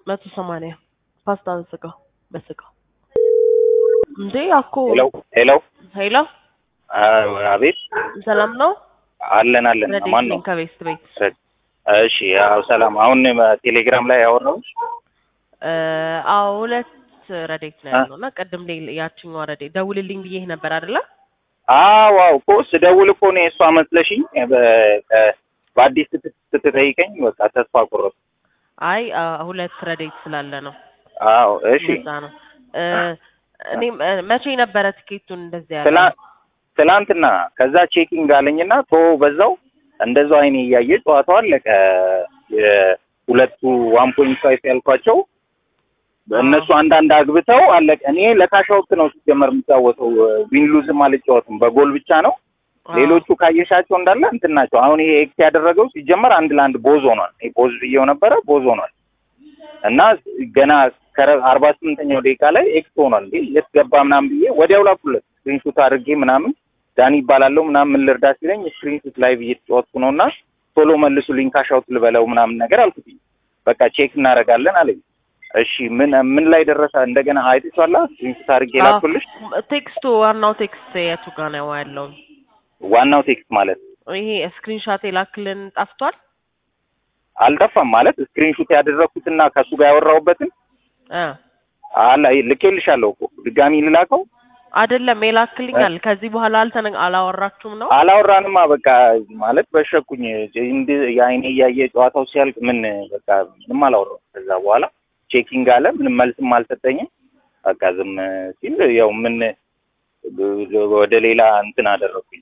መቶ ሰማንያ ፓስታ በስጋ በስጋ እንዴ አኮ ሄሎ ሄሎ ሄሎ አቤት ሰላም ነው አለን አለን ረዴት ማን ነኝ ነው ከቤስት ቤት እሺ ያው ሰላም አሁን ቴሌግራም ላይ ያወራው እ አዎ ሁለት ረዴት ነው አ? ያለው እና ቅድም ሌላ ያችኛዋ ረዴት ደውልልኝ ብዬህ ነበር አይደለ አዎ አዎ እኮ ስደውል እኮ ነው የእሷ መስለሽኝ በ- በ- በአዲስ ስትት- ስትጠይቀኝ በቃ ተስፋ ቆረጥኩ አይ አ፣ ሁለት ረዴት ስላለ ነው አዎ እሺ እንደዛ ነው እ፣ እኔም እ፣ መቼ ነበረ ትኬቱን እንደዚህ ያለ ትላ- ትላንትና ከዛ ቼኪንግ አለኝና ቶ በዛው እንደዛው አይኔ እያየ ጨዋታው አለቀ የሁለቱ ዋን ፖይንት ፋይቭ ያልኳቸው እነሱ አንዳንድ አግብተው አለቀ እኔ ለካሻውት ነው ሲጀመር የምጫወተው ዊን ሉዝም አልጫወትም በጎል ብቻ ነው ሌሎቹ ካየሻቸው እንዳለ እንትን ናቸው። አሁን ይሄ ኤክስ ያደረገው ሲጀመር አንድ ለአንድ ቦዝ ሆኗል። ይሄ ቦዝ ብዬው ነበረ ቦዝ ሆኗል እና ገና አርባ ስምንተኛው ደቂቃ ላይ ኤክስ ሆኗል። እንዴ የት ገባ ምናምን ብዬ ወዲያው ላኩለት ስክሪንሹት አድርጌ ምናምን ዳኒ ይባላለሁ ምናምን ምን ልርዳ ሲለኝ ስክሪንሹት ላይቭ እየተጫወትኩ ነው እና ቶሎ መልሱልኝ ካሻውት ልበለው ምናምን ነገር አልኩትኝ። በቃ ቼክ እናደርጋለን አለኝ። እሺ ምን ምን ላይ ደረሰ? እንደገና አይተሻላ ስክሪንሹት አድርጌ ላኩልሽ። ቴክስቱ ዋናው ቴክስት የቱ ጋር ነው ያለው? ዋናው ቴክስት ማለት ይሄ ስክሪንሻት የላክልን ጠፍቷል። አልጠፋም ማለት ስክሪንሹት ያደረኩትና ከሱ ጋር ያወራሁበትን እ አላ ልኬልሻለሁ እኮ ድጋሚ ልላከው። አይደለም የላክልኛል። ከዚህ በኋላ አልተነ አላወራችሁም ነው? አላወራንማ በቃ ማለት በሸኩኝ እንድ የአይኔ እያየ ጨዋታው ሲያልቅ ምን በቃ ምንም አላወራም። ከዛ በኋላ ቼኪንግ አለ ምንም መልስም አልሰጠኝም። በቃ ዝም ሲል ያው ምን ወደ ሌላ እንትን አደረኩኝ።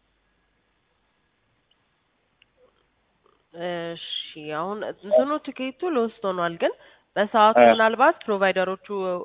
እሺ አሁን እንትኑ ትኬቱ ሎስት ሆኗል፣ ግን በሰዓቱ እ። ምናልባት ፕሮቫይደሮቹ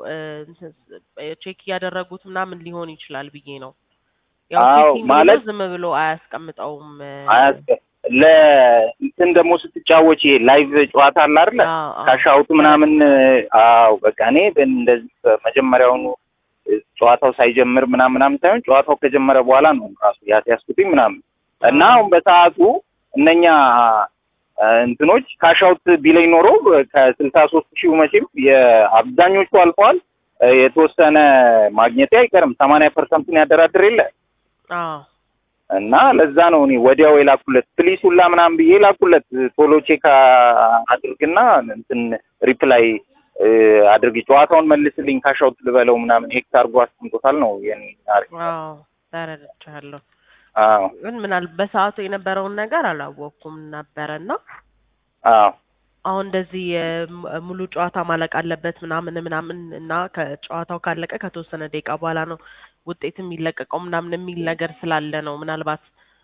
ቼክ እያደረጉት ምናምን ሊሆን ይችላል ብዬ ነው። ያው አዎ፣ ቼኪንግ ብሎ ማለት- ዝም ብሎ አያስቀምጠውም። እ፣ አያስቀ ለእንትን ደግሞ ስትጫወች ይሄ ላይቭ ጨዋታ አለ አይደለ? አዎ፣ አዎ። ካሻውቱ ምናምን አዎ በቃ እኔ እንደዚህ መጀመሪያውኑ ጨዋታው ሳይጀምር ምናምን ምናምን ሳይሆን ጨዋታው ከጀመረ በኋላ ነው ራሱ ያስያዝኩትኝ ምናምን እና አሁን በሰዓቱ እነኛ አ፣ እንትኖች ካሻውት ቢለኝ ኖሮ ከስልሳ ሶስት ሺህ መቼም የአብዛኞቹ አልፈዋል። አ፣ የተወሰነ ማግኘቴ አይቀርም። ሰማንያ ፐርሰንቱን ያደራድር የለ አዎ እና ለዛ ነው እኔ ወዲያው የላኩለት ፕሊስ ሁላ ምናምን ብዬ ላኩለት ቶሎ ቼክ አድርግና እንትን ሪፕላይ እ፣ አድርግ ጨዋታውን መልስልኝ ካሻውት ልበለው ምናምን ኤክስ አድርጎ አስቀምጦታል ነው የኔ አሪፍ አዎ ተረድቻለሁ። አዎ ግን ምናል በሰዓቱ የነበረውን ነገር አላወቅኩም ነበረና አዎ አሁን እንደዚህ የም- ሙሉ ጨዋታ ማለቅ አለበት ምናምን ምናምን እና ከጨዋታው ካለቀ ከተወሰነ ደቂቃ በኋላ ነው ውጤት የሚለቀቀው ምናምን የሚል ነገር ስላለ ነው ምናልባት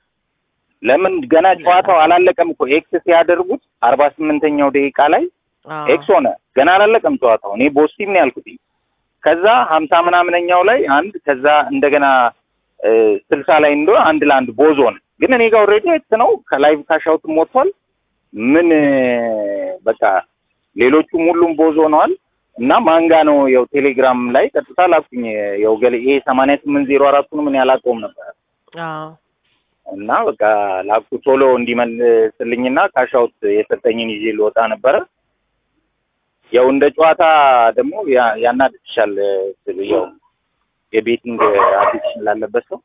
ለምን ገና ጨዋታው አላለቀም እኮ ኤክስ ሲያደርጉት አርባ ስምንተኛው ደቂቃ ላይ አዎ ኤክስ ሆነ ገና አላለቀም ጨዋታው እኔ ቦስቲም ነው ያልኩት ከዛ ሀምሳ ምናምነኛው ላይ አንድ ከዛ እንደገና እ፣ ስልሳ ላይ እንደ አንድ ለአንድ ቦዝ ሆነ ግን እኔ ጋር ኦልሬዲ ኤክስ ነው ከላይቭ ካሻውትም ወጥቷል ምን እ፣ በቃ ሌሎቹም ሁሉም ቦዝ ሆነዋል እና ማንጋ ነው ያው ቴሌግራም ላይ ቀጥታ ላኩኝ ያው ገለ ይሄ ሰማንያ ስምንት ዜሮ አራቱን ምን ያላቀውም ነበር አዎ እና በቃ ላኩ ቶሎ እንዲመልስልኝና ካሻውት የሰጠኝን ይዤ ልወጣ ነበረ። ያው እንደ ጨዋታ ደግሞ ያ- ያናድድሻል ስል ያው የቤቲንግ አዲክሽን ላለበት ሰው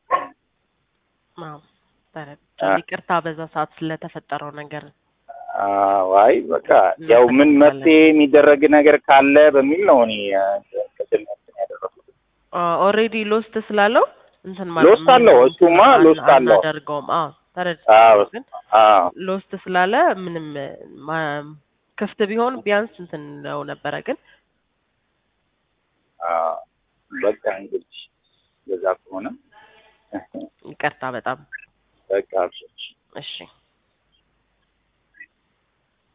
አዎ ተረድቻለሁ። ይቅርታ በዛ ሰዓት ስለተፈጠረው ነገር አዎ፣ አይ በቃ ያው ምን መፍትሄ የሚደረግ ነገር ካለ በሚል ነው እኔ አ፣ ቅድም እንትን ያደረኩት። ኦልሬዲ ሎስት ስላለው እንትን ሎስት አለው፣ እሱማ ሎስት አለው። አናደርገውም። አዎ ተረድቻለሁ። አዎ ግን አዎ ሎስት ስላለ ምንም ማ- ክፍት ቢሆን ቢያንስ እንትን ነው ነበረ። ግን አዎ በቃ እንግዲህ በዛ ከሆነ ይቅርታ በጣም በቃ አብሽር። እሺ